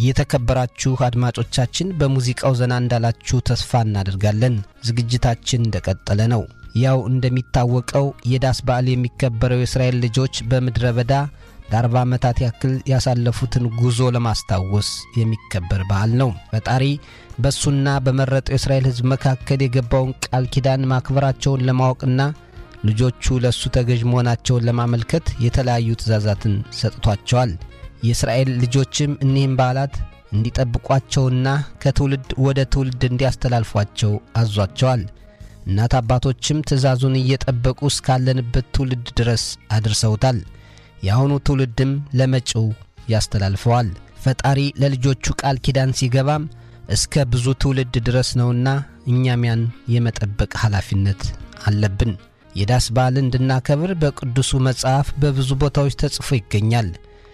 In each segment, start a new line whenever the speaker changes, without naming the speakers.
የተከበራችሁ አድማጮቻችን በሙዚቃው ዘና እንዳላችሁ ተስፋ እናደርጋለን። ዝግጅታችን እንደቀጠለ ነው። ያው እንደሚታወቀው የዳስ በዓል የሚከበረው የእስራኤል ልጆች በምድረ በዳ ለአርባ ዓመታት ያክል ያሳለፉትን ጉዞ ለማስታወስ የሚከበር በዓል ነው። ፈጣሪ በእሱና በመረጠው የእስራኤል ሕዝብ መካከል የገባውን ቃል ኪዳን ማክበራቸውን ለማወቅና ልጆቹ ለእሱ ተገዥ መሆናቸውን ለማመልከት የተለያዩ ትእዛዛትን ሰጥቷቸዋል። የእስራኤል ልጆችም እኒህም በዓላት እንዲጠብቋቸውና ከትውልድ ወደ ትውልድ እንዲያስተላልፏቸው አዟቸዋል። እናት አባቶችም ትእዛዙን እየጠበቁ እስካለንበት ትውልድ ድረስ አድርሰውታል። የአሁኑ ትውልድም ለመጪው ያስተላልፈዋል። ፈጣሪ ለልጆቹ ቃል ኪዳን ሲገባም እስከ ብዙ ትውልድ ድረስ ነውና እኛም ያን የመጠበቅ ኃላፊነት አለብን። የዳስ በዓል እንድናከብር በቅዱሱ መጽሐፍ በብዙ ቦታዎች ተጽፎ ይገኛል።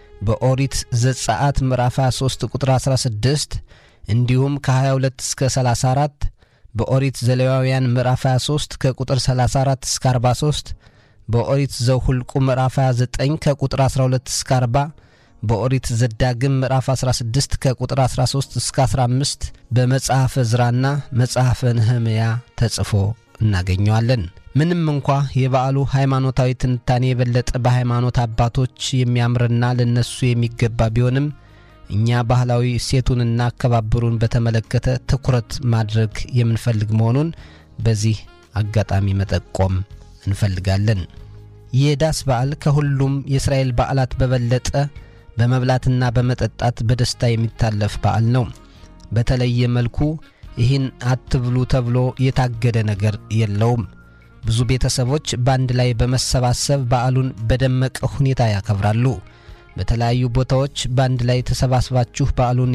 በኦሪት ዘጸአት ምዕራፍ 23 ቁጥር 16 እንዲሁም ከ22 እስከ 34 በኦሪት ዘሌዋውያን ምዕራፍ 23 ከቁጥር 34 እስከ 43 በኦሪት ዘሁልቁ ምዕራፍ 29 ከቁጥር 12 እስከ 40 በኦሪት ዘዳግም ምዕራፍ 16 ከቁጥር 13 እስከ 15 በመጽሐፈ ዕዝራና መጽሐፈ ነህምያ ተጽፎ እናገኘዋለን። ምንም እንኳ የበዓሉ ሃይማኖታዊ ትንታኔ የበለጠ በሃይማኖት አባቶች የሚያምርና ለነሱ የሚገባ ቢሆንም እኛ ባህላዊ እሴቱንና አከባበሩን በተመለከተ ትኩረት ማድረግ የምንፈልግ መሆኑን በዚህ አጋጣሚ መጠቆም እንፈልጋለን። የዳስ በዓል ከሁሉም የእስራኤል በዓላት በበለጠ በመብላትና በመጠጣት በደስታ የሚታለፍ በዓል ነው። በተለየ መልኩ ይህን አትብሉ ተብሎ የታገደ ነገር የለውም። ብዙ ቤተሰቦች በአንድ ላይ በመሰባሰብ በዓሉን በደመቀ ሁኔታ ያከብራሉ። በተለያዩ ቦታዎች በአንድ ላይ ተሰባስባችሁ በዓሉን